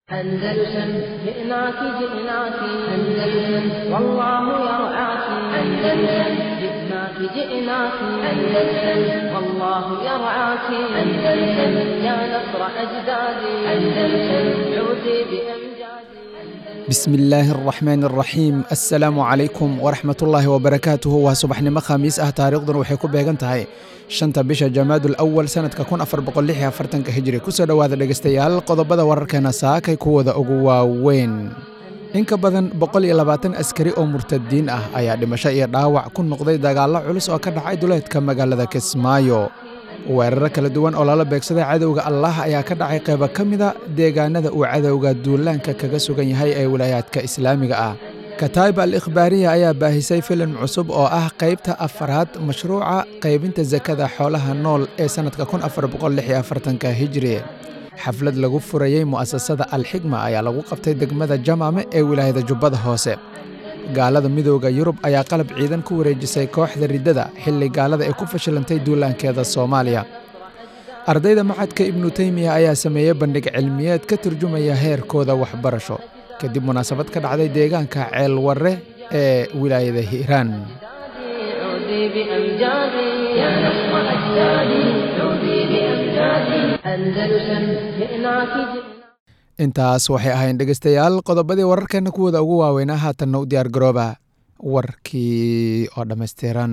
أندلسن جئناك جئناك أندلسن والله يرعاك أندلسن جئناك جئناك أندلسن والله يرعاك أندلسن يا نصر أجدادي أندلسن عودي بأمجادي bismi illaahi araxmaan araxiim assalaamu calaykum waraxmatullaahi wabarakaatuhu waa subaxnimo khamiis ah taariikhduna waxay ku beegan tahay shanta bisha jamaadul awal sanadka kun afar boqolixi afartanka hijri kusoo dhowaada dhegeystayaal qodobada wararkeena saakay kuwooda ugu waaweyn in ka badan boqol iyo labaatan askari oo murtadiin ah ayaa dhimasho iyo dhaawac ku noqday dagaallo culus oo ka dhacay duleedka magaalada kismaayo weeraro kala duwan oo lala beegsaday cadowga allah ayaa ka dhacay qaybo ka mida deegaanada uu cadowga duulaanka kaga sugan yahay ee wilaayaadka islaamiga ah kataib al ikhbaariya ayaa baahisay filim cusub oo ah qaybta afaraad mashruuca qaybinta sakada xoolaha nool ee sannadka kun afar boqolixi afartanka hijri xaflad lagu furayey mu'asasada alxigma ayaa lagu qabtay degmada jamaame ee wilaayada jubbada hoose gaalada midooda yurub ayaa qalab ciidan ku wareejisay kooxda riddada xilli gaalada ay ku fashilantay duulaankeeda soomaaliya ardayda macadka ibnu teymiya ayaa sameeyey bandhig cilmiyeed ka turjumaya heerkooda waxbarasho kadib munaasabad ka dhacday deegaanka ceelwarre ee wilaayada hiiraan عودي بأمجادي يا نصر أجدادي عودي بأمجادي أندلسن جئناك جئناك intaas waxay ahayn dhegeystayaal qodobadii wararkeenna kuwooda ugu waaweynaa haatanna u diyaar garooba warkii oo dhammaystiran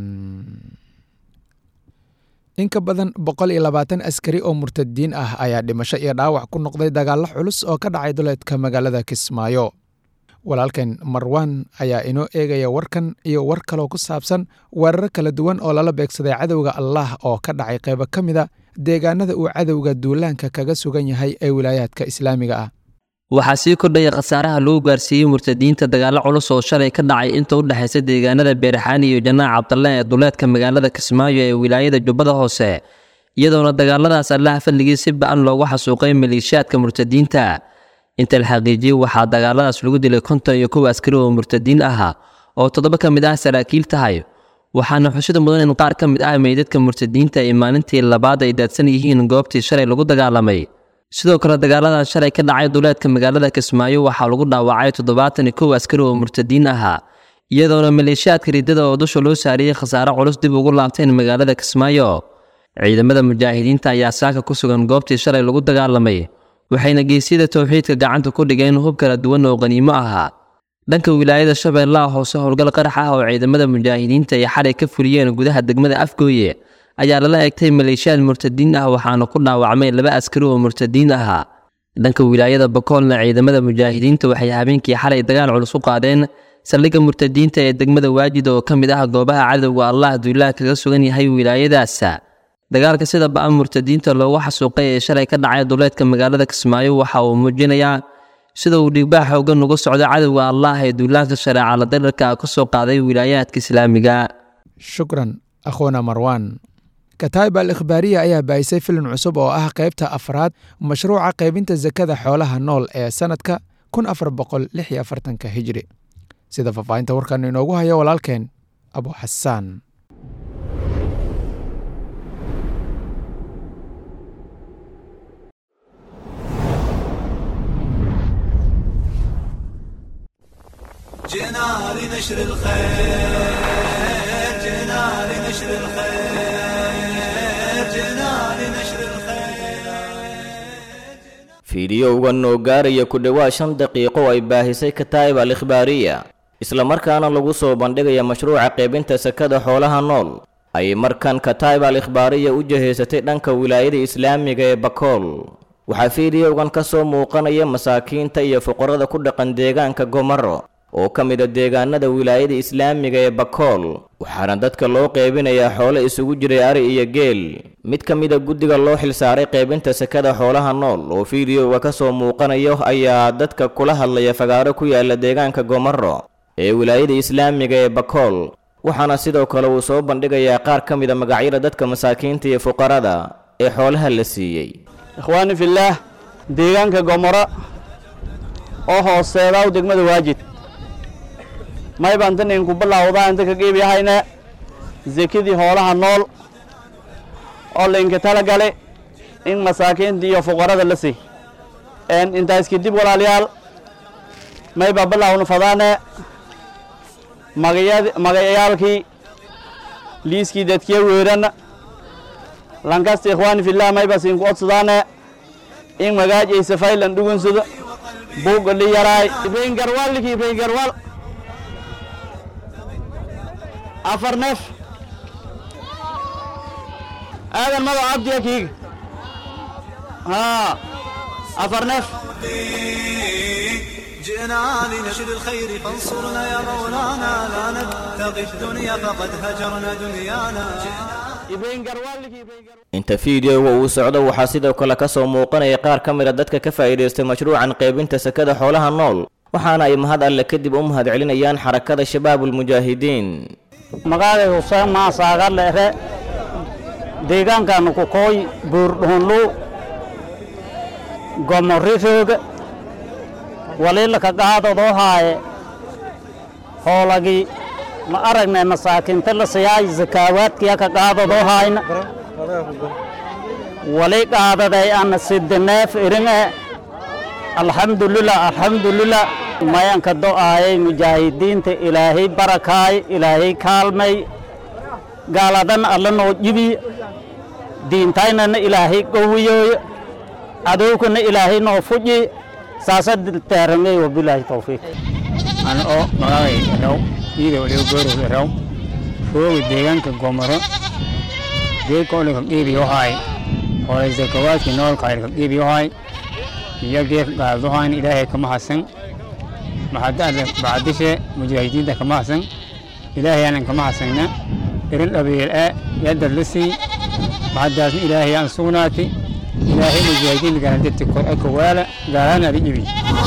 in ka badan boqol iyo labaatan askari oo murtadiin ah ayaa dhimasho iyo dhaawac ku noqday dagaallo culus oo ka dhacay duleedka magaalada kismaayo walaalkan marwan ayaa inoo eegaya warkan iyo war kaloo ku saabsan weeraro kala duwan oo lala beegsaday cadowga allah oo ka dhacay qaybo ka mida deegaanada uu cadowga duulaanka kaga sugan yahay ee wilaayaadka islaamiga ah waxaa sii kordhaya khasaaraha lagu gaarsiiyey murtadiinta dagaallo culus oo shalay ka dhacay inta u dhexaysa deegaanada beerxaani iyo janaac cabdalle ee duleedka magaalada kismaayo ee wilaayada jubbada hoose iyadoona dagaaladaas allaha fadligii si ba-an loogu xasuuqay maleeshiyaadka murtadiinta inta la xaqiijiyey waxaa dagaaladaas lagu dilay konton iyo kow askari oo murtadiin ah oo toddoba ka mid ah saraakiil tahay waxaana xushida mudan in qaar ka mid ah meydadka murtadiinta ay maalintii labaad ay daadsan yihiin goobtii shalay lagu dagaalamay sidoo kale dagaalada shalay ka dhacay duleedka magaalada kismaayo waxaa lagu dhaawacay toddobaatan iyo kow askari oo murtadiin ahaa iyadoona maleeshiyaadka riddada oo dusha loo saariyey khasaare culus dib ugu laabteen magaalada kismaayo ciidamada mujaahidiinta ayaa saaka ku sugan goobtii shalay lagu dagaalamay waxayna geesyada towxiidka gacanta ku dhigeen hub kala duwan oo qaniimo ahaa dhanka wilaayada shabeellaha hoose howlgal qarax ah oo ciidamada mujaahidiinta ay xalay ka fuliyeen gudaha degmada afgooye ayaa lala egtay maleeshiyaad murtadiin ah waxaana ku dhaawacmay laba askari oo murtadiin ahaa dhanka wilaayada bakoolna ciidamada mujaahidiinta waxay habeenkii xalay dagaal culus u qaadeen saldhigga murtadiinta ee degmada waajid oo ka mid ah goobaha cadowga allah duulaah kaga sugan yahay wilaayadaas dagaalka sida ba-an murtadiinta loogu xasuuqay ee shalay ka dhacay duleedka magaalada kismaayo waxa uu muujinayaa sida uu dhiigbaa xoogan uga socdo cadowga allah ee duulaanka shareeca la darirka ka soo qaaday wilaayaadka islaamiga shukran akhuuna marwan kataib al ikhbaariya ayaa baahisay filim cusub oo ah qaybta afraad mashruuca qaybinta sakada xoolaha nool ee sannadka kun afar boqol lix iyo afartanka hijri sida faahfaahinta warkan inoogu hayo walaalkeen abu xasaan جئنا لنشر الخير جئنا لنشر الخير جئنا لنشر الخير fiidiyowgan oo gaaraya ku dhowaad shan daqiiqo ay baahisay kataa'ib al ikhbaariya islamarkaana lagu soo bandhigaya mashruuca qaybinta sakada xoolaha nool ayay markan kataa'ib al ikhbaariya u jahaysatay dhanka wilaayada islaamiga ee bakool waxaa fiidiyowgan ka soo muuqanaya masaakiinta iyo fuqarada ku dhaqan deegaanka gomaro oo ka mid a deegaanada wilaayada islaamiga ee bakool waxaana dadka loo qaybinayaa xoolo isugu jiray ari iyo geel mid ka mid a guddiga loo xilsaaray qaybinta sakada xoolaha nool oo fiidiyoga ka soo muuqanayo ayaa dadka kula hadlaya fagaaro ku yaala deegaanka gomaro ee wilaayada islaamiga ee bakool waxaana sidoo kale uu soo bandhigayaa qaar ka mid a magacyada dadka masaakiinta iyo fuqarada ee xoolaha la siiyey ikhwaani fillaah deegaanka gomoro oo hooseedaw degmada waajid may baan tan idinku bilaawdaa inta ka geebiyahayna sekadii hoolaha nool oo laydinka tala galay in masaakiinta iyo fuqarada la siiy intaas kadib walaalayaal mayba bilaawna fadaane magayaalkii liiskii dadkiya weeranna lankasta ikhwaani fillah mayba siinku odsadaane in magaajaysa faylan dhugunsado buugga li yaraay ibrahin garwal liki ibrahin garwal afar neef aadan mado cabdiya kiiga ها أفر نف جئنا لنشر الخير فانصرنا يا مولانا لا نبتغي الدنيا فقد هجرنا دنيانا إبراهيم قروال لك إبراهيم قروال inta fiideoga uu socdo waxaa sidoo kale ka soo muuqanaya qaar ka mida dadka ka faa'iidaystay mashruucan qaybinta sakada xoolaha nool waxaana ay mahad alle kadib u mahad celinayaan xarakada shabaabulmujaahidiin magaalay huseen maasaaga leere deegaankaanu ku kooy buurdhuunlu gomorifooga waliilaka qaadadoo haaye hoolagii ma aragnay masaakiinta la siyaay zakaawaadkiya ka qaadadoo haayna wali qaadaday ana sidineef iringe alxamdulilah alxamdulilah mayanka do'aayay mujaahidiinta ilaahay barakaay ilaahay kaalmay gaaladan alla noo jibi diintaynana ilaahay qowiyooyo cadowkana ilaahay noo fuji saasa teeramey wabilaahi towfiiq ana oo magacay raw iyada waliba goorow raw fooga deegaanka gomoro geedka olika qiibiyo haay horay zakawaadkii noolka ilka qiibiyo haay iyo geedka qaadadohayn ilaahay kama hasan maxadda bacdishe mujaahidiinta kama hasan ilaahay aanan kama hasayna irin dhabiil ee yadad la sii maxaddaasna ilaahay aan sugnaati ilaahay mujaahidiinta gaanadati kor eka waala gaalaana adi ibi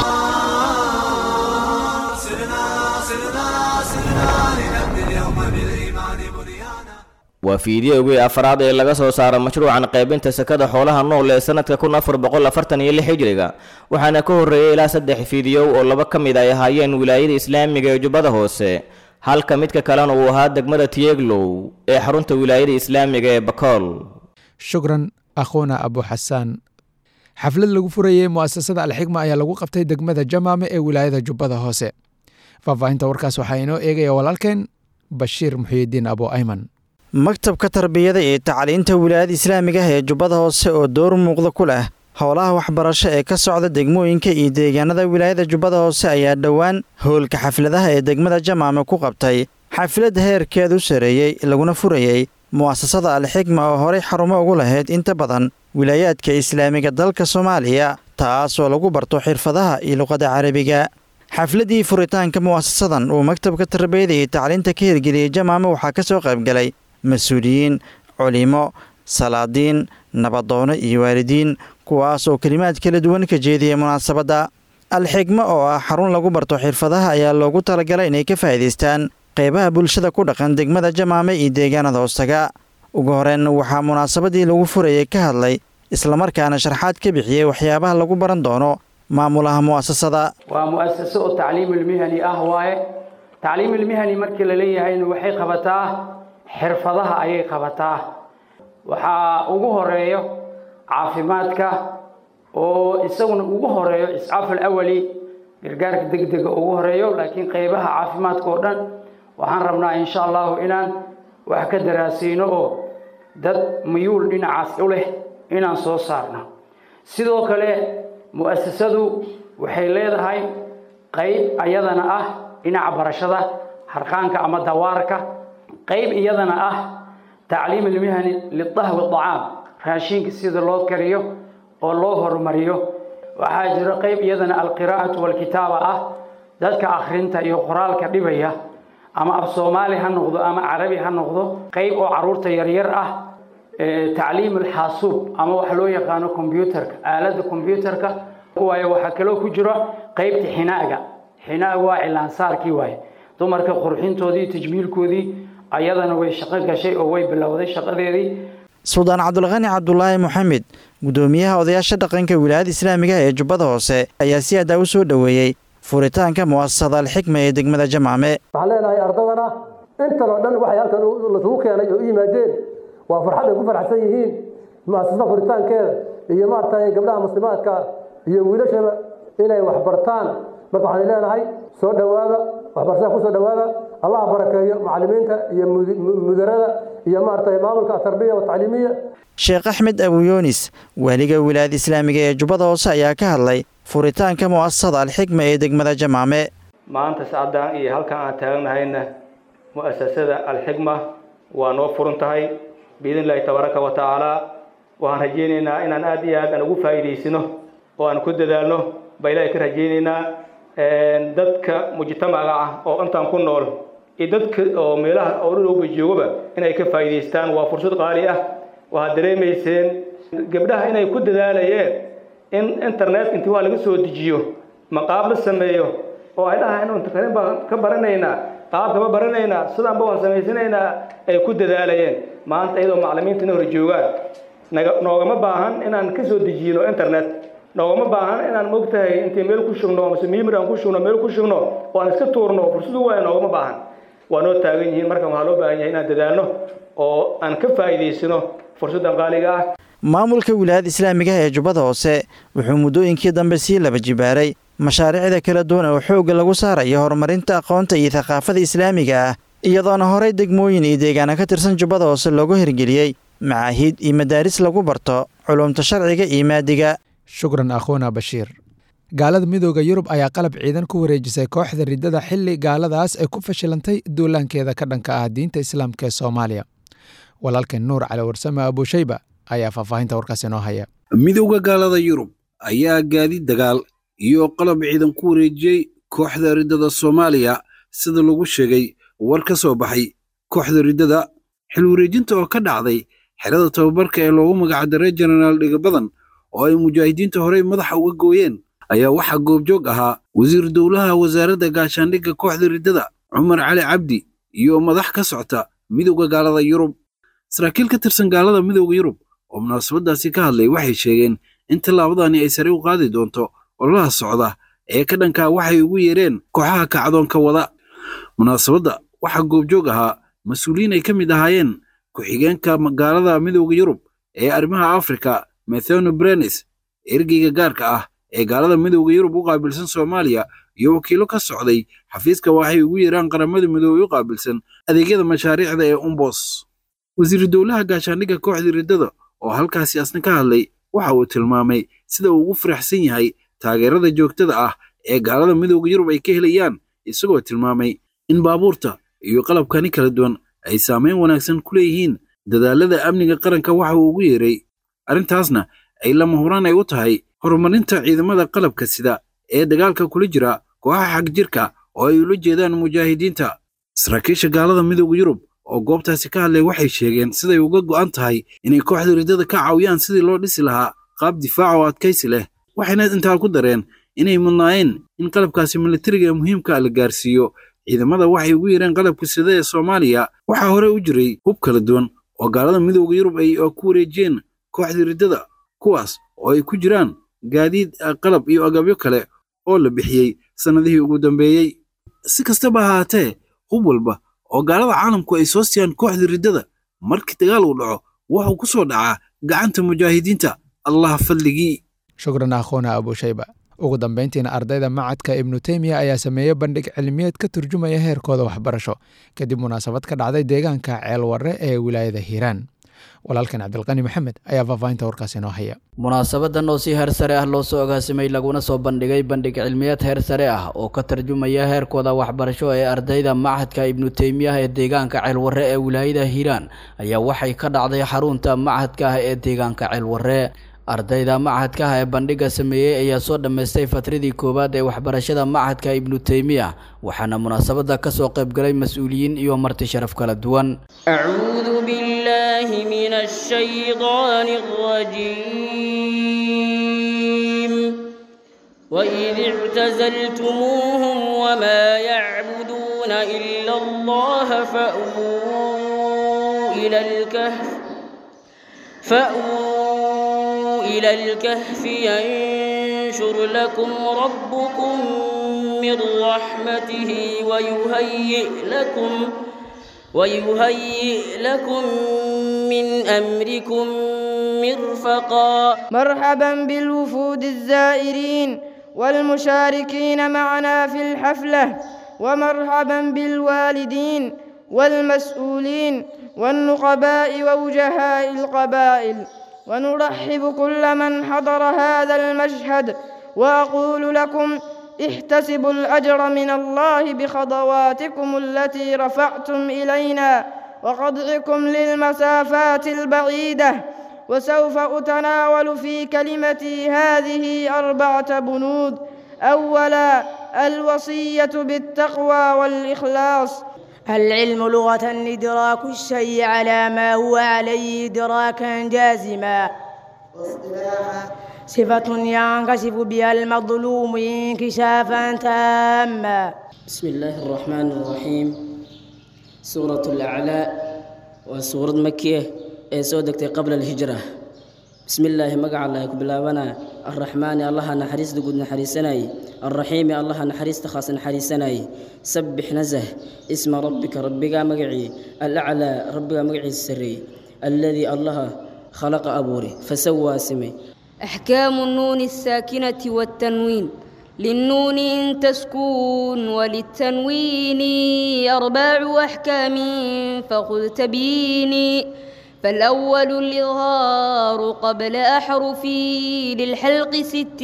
سرنا سرنا سرنا لنبني اليوم بالإيمان بنيانا waa fiideogii afraad ee laga soo saaro mashruucan qaybinta sakada xoolaha nool ee sanadka kun afar boqol afartan iyo lix hijriga waxaana ka horreeyey ilaa saddex fiidiyow oo laba ka mid ay ahaayeen wilaayada islaamiga ee jubbada hoose halka midka kalena uu ahaa degmada tiyeglow ee xarunta wilaayada islaamiga ee bakool shukran akhuuna abu xasaan xaflad lagu furayey mu'asasada alxigma ayaa lagu qabtay degmada jamaame ee wilaayada jubbada hoose faahfaahinta warkaas waxaa inoo eegaya walaalkeen bashiir muxiyidiin abu ayman maktabka tarbiyada iyo tacliinta wilaayada islaamiga ah ee jubbada hoose oo door muuqda ku leh howlaha waxbarasho ee ka socda degmooyinka iyo deegaanada wilaayada jubbada hoose ayaa dhowaan howlka xafladaha ee degmada jamaame ku qabtay xaflad heerkeedu sareeyey laguna furayey mu'asasada alxigma oo horay xarumo ugu lahayd inta badan wilaayaadka islaamiga dalka soomaaliya taasoo lagu barto xirfadaha iyo luqadda carabiga xafladdii furitaanka mu'asasadan uu maktabka tarbiyada iyo tacliinta ka hirgeliyey jamaame waxaa ka soo qaybgalay mas-uuliyiin culimo salaadiin nabadoono iyo waalidiin kuwaas oo kelimaad kala duwan ka jeediyay munaasabadda alxigmo oo ah xarun lagu barto xirfadaha ayaa loogu talagalay inay ka faa'iidaystaan qaybaha bulshada ku dhaqan degmada jamaame iyo deegaanada hoostaga ugu horeyn waxaa munaasabadii lagu furayay ka hadlay islamarkaana sharxaad ka bixiyey waxyaabaha lagu baran doono maamulaha mu'asasada waa mu'asaso oo tacliimulmihani ah waaye tacliimulmihani markii la leeyahayna waxay qabataa xirfadaha ayay qabataa waxaa ugu horeeyo caafimaadka oo isaguna ugu horeeyo iscaaf alawali gargaarka degdega ugu horeeyo laakiin qaybaha caafimaadka oo dhan waxaan rabnaa insha allahu inaan wax ka daraasayno oo dad muyuul dhinacaas u leh inaan soo saarno sidoo kale mu'asasadu waxay leedahay qayb iyadana ah dhinaca barashada harqaanka ama dawaarka qayb iyadana ah tacliim ilmihani lidahwi acaam raashinka sida loo kariyo oo loo horumariyo waxaa jiro qayb iyadana alqiraa'atu walkitaaba ah dadka akhrinta iyo qoraalka dhibaya ama af soomaali ha noqdo ama carabi ha noqdo qayb oo caruurta yaryar ah tacliim alxaasuub ama waxa loo yaqaano combyuterka aaladda combyuterka waayo waxaa kaloo ku jiro qaybta xinaaga xinaaga waa cilaansaarkii waaye dumarka qurxintoodii tajmiilkoodii ayadana way shaqo gashay oo way bilowday shaqadeedii suldaan cabdulqani cabdulaahi moxamed guddoomiyaha odayaasha dhaqanka wilaayada islaamiga ee jubbada hoose ayaa si adaa u soo dhoweeyey furitaanka mu'asasada alxikma ee degmada jamaame waxaan leenahay ardadana intan oo dhan waxay halkan lasugu keenay oo u yimaadeen waa farxad ay ku faraxsan yihiin mu'asasada furitaankeeda iyo maaragtay gabdhaha muslimaadka iyo wiilashaba inay wax bartaan marka waxaan leenahay soo dhowaada waxbarashada ku soo dhowaada allah barakeeyo macallimiinta iyo mudarada iyo maaragtay maamulka atarbiya watacliimiya sheekh axmed abuyoonis waaliga wilaayada islaamiga ee jubbada hoose ayaa ka hadlay furitaanka mu'asasada alxikma ee degmada jamaame maanta sacaddan iyo halkan aan taagnahayna mu'asasada alxikma waa noo furan tahay biidn illaahi tabaaraka wa tacaala waxaan rajaynaynaa inaan aad iyo aad aan ugu faa'iidaysano oo aan ku dadaalno baa ilaahay ka rajaynaynaa dadka mujtamaca ah oo intaan ku nool iyo dadka oo meelaha oo dhulowba joogaba inay ka faa'iidaystaan waa fursad qaali ah waxaad dareemayseen gabdhaha inay ku dadaalayeen in internet intii waa laga soo dejiyo maqaab la sameeyo oo ay dhahaan internet baan ka baranaynaa qaabkama baranaynaa sidaanba waan samaysanaynaa ay ku dadaalayeen maanta iyadoo macallimiinta na hor joogaan naga noogama baahan inaan ka soo dejiyno internet noogama baahan inaan mogtahay intii meel ku shugno mase mimir aan ku shugno meel ku shugno oo aan iska tuurno fursadu waaya noogama baahan waa noo taagan yihiin marka waxaa loo baahan yahay inaan dadaalno oo aan ka faa'iidaysano fursaddan qaaliga ah maamulka wilaayada islaamiga ee jubbada hoose wuxuu muddooyinkii dambe sii laba jibaaray mashaariicda kala duwan oo xoogga lagu saarayo horumarinta aqoonta iyo thaqaafada islaamiga ah iyadoona horey degmooyin iyo deegaana ka tirsan jubbada hoose loogu hirgeliyey macaahiid iyo madaaris lagu barto culumta sharciga iyo maadiga shukran akhuuna bashiir gaalada midooda yurub ayaa qalab ciidan ku wareejisay kooxda riddada xilli gaaladaas ay ku fashilantay duulaankeeda ka dhanka ah diinta islaamka ee soomaaliya walaalkeen nuur cali warsame abuushayba ayaa faahfaahinta warkaas inoo haya midowda gaalada yurub ayaa gaadiid dagaal iyo qalab ciidan ku wareejiyey kooxda riddada soomaaliya sida lagu sheegay war ka soo baxay kooxda riddada xil wareejinta oo ka dhacday xerada tababarka ee loogu magacdaray jenaraal dhigabadan oo ay mujaahidiinta horey madaxa uga gooyeen ayaa waxaa goobjoog ahaa wasiir dowlaha wasaaradda gaashaandhigga kooxda riddada cumar cali cabdi iyo madax ka socta midowda gaalada yurub saraakiil ka tirsan gaalada midowda yurub oo munaasabaddaasi ka hadlay waxay sheegeen in tallaabadani ay sare u qaadi doonto ololaha socda ee ka dhankaa waxay ugu yeereen kooxaha kacdoonka wada munaasabadda waxaa goobjoog ahaa mas-uuliyiin ay ka mid ahaayeen ku-xigeenka gaalada midowda yurub ee arrimaha afrika metheno brenis ergeyga gaarka ah ee gaalada midowda yurub u qaabilsan soomaaliya iyo wakiilo ka socday xafiiska waxay ugu yeeraan qaramada midoobey u qaabilsan adeegyada mashaariicda ee umbos wasiiru dowlaha gaashaandhigga kooxdii riddada oo halkaasi asna ka hadlay waxa uu tilmaamay sida uu ugu faraxsan yahay taageerada joogtada ah ee gaalada midowda yurub ay ka helayaan isagoo tilmaamay in baabuurta iyo qalabkani kala duwan ay saamayn wanaagsan ku leeyihiin dadaalada amniga qaranka waxa uu ugu yeeray arrintaasna ay lama huraan ay u tahay horumarinta ciidamada qalabka sida ee dagaalka kula jira kooxaha xag jirka oo ay ula jeedaan mujaahidiinta saraakiisha gaalada midowda yurub oo goobtaasi ka hadlay waxay sheegeen siday uga go'an tahay inay kooxda riddada ka caawiyaan sidii loo dhisi lahaa qaab difaac oo adkaysi leh waxayna intaa ku dareen inay mudnaayeen in qalabkaasi militariga ee muhiimka la gaarsiiyo ciidamada waxay ugu yeereen qalabka sida ee soomaaliya waxaa hore u jiray hub kala duwan oo gaalada midowda yurub ay ku wareejiyeen kooxdii riddada kuwaas oo ay ku jiraan gaadiid qalab iyo agabyo kale oo la bixiyey sannadihii ugu dambeeyey si kastaba ahaatee hub walba oo gaalada caalamku ay soo siiyaan kooxdii riddada markii dagaal uu dhaco wuxuu ku soo dhacaa gacanta mujaahidiinta allah fadligii shukran akhuuna abuushayba ugu dambayntiina ardayda macadka ibnu teymiya ayaa sameeyey bandhig cilmiyeed ka turjumaya heerkooda waxbarasho kadib munaasabad ka dhacday deegaanka ceelwarre ee wilaayada hiiraan walaalkan cabdilqani maxamed ayaa faahfaahinta warkaas inoo haya munaasabadan oo si heer sare ah loo soo agaasimay laguna soo bandhigay bandhig cilmiyeed heer sare ah oo ka tarjumaya heerkooda waxbarasho ee ardayda machadka ibnu teymiyaha ee deegaanka ceelwarre ee wilaayada hiiraan ayaa waxay ka dhacday xarunta machadka ah ee deegaanka ceelwarre ardayda machadka ah ee bandhigga sameeyey ayaa soo dhammaystay fatradii koowaad ee waxbarashada machadka ibnu teymiya waxaana munaasabadda ka soo qaybgalay mas-uuliyiin iyo marti sharaf kala duwan أعوذ بالله من الشيطان الرجيم وإذ اعتزلتموهم وما يعبدون إلا الله فأووا إلى الكهف فأووا إلى الكهف ينشر لكم ربكم من رحمته ويهيئ لكم ويهيئ لكم من أمركم مرفقا مرحبا بالوفود الزائرين والمشاركين معنا في الحفلة ومرحبا بالوالدين والمسؤولين والنقباء ووجهاء القبائل ونرحب كل من حضر هذا المشهد وأقول لكم احتسبوا الأجر من الله بخطواتكم التي رفعتم إلينا وقطعكم للمسافات البعيدة وسوف أتناول في كلمتي هذه أربعة بنود أولا الوصية بالتقوى والإخلاص العلم لغة إدراك الشيء على ما هو عليه إدراكا جازما صفة ينكشف بها المظلوم انكشافا تاما بسم الله الرحمن الرحيم سورة الأعلى وسورة مكية ee soo degtay qabla alhijra bismillaahi magaca allah ku bilaabanaa arraxmaani allaha naxariista guud naxariisanayay alraxiimi allaha naxariista khaas naxariisanayay sabbix nasah isma rabbika rabbigaa magacii alaclaa rabbigaa magaciisa sarreeyey alladii allaha khalaqa abuuri fasawaa simay أحكام النون الساكنة والتنوين للنون إن تسكون وللتنوين أربع أحكام فخذ تبيني فالأول الإظهار قبل أحرفي للحلق ست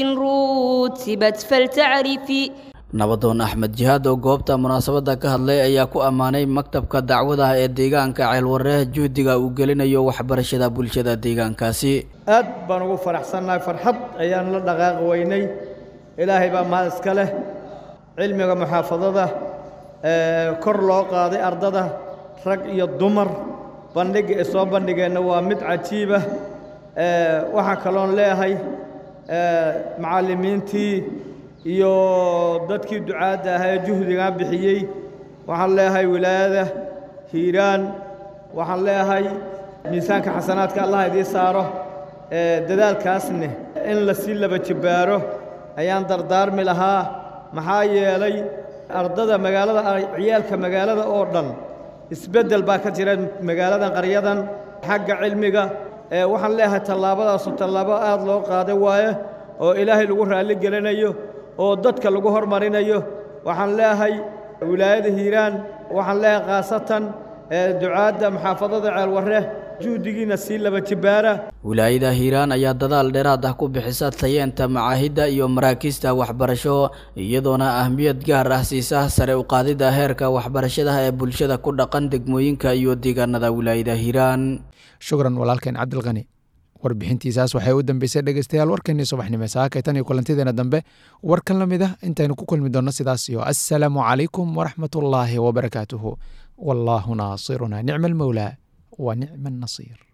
رتبت فلتعرفي nabadoon axmed jihaad oo goobta munaasabadda ka hadlay ayaa ku ammaanay maktabka dacwadaha ee deegaanka ceelwareeh juhdiga uu gelinayo waxbarashada bulshada deegaankaasi aad baan ugu faraxsannahay farxad ayaan la dhaqaaqi weynay ilaahay baa mahad iska leh cilmiga muxaafadada kor loo qaaday ardada rag iyo dumar bandhigga ee soo bandhigeenna waa mid cajiiba waxaan kaloon leeyahay macallimiintii iyo dadkii ducaadda ahaa ee juhdigaa bixiyey waxaan leeyahay wilaayada hiiraan waxaan leeyahay miisaanka xasanaadka allah idiin saaro dadaalkaasne in la sii laba jibbaaro ayaan dardaarmi lahaa maxaa yeelay ardada magaalada ciyaalka magaalada oo dhan isbeddel baa ka jira magaaladan qaryadan xagga cilmiga waxaan leeyahay tallaabadaasu tallaabo aad loo qaaday waaye oo ilaahay lagu raalli gelinayo oo dadka lagu hormarinayo waxaan leeyahay wilaayada hiiraan waxaan leeyahay khaasatan ducaadda maxaafadada ceelwarre juhdigiina sii laba jibbaara wilaayada hiiraan ayaa dadaal dheeraad ah ku bixisa tayeenta macaahidda iyo maraakiista waxbarasho iyadoona ahmiyad gaar ah siisa sare u qaadidda heerka waxbarashada ee bulshada ku dhaqan degmooyinka iyo deegaanada wilaayada hiiraan shukran walaalkeen cabdilkani warbixintiisaas waxay u dambeysay dhegeystayaal warkeenii subaxnimo saakay tan iyo kulantideena dambe warkan la mid ah intaynu ku kulmi doonno sidaas iyo assalaamu calaykum waraxmatullaahi wabarakaatuhu wallaahu naasiruna nicma almowlaa wa nicma annasiir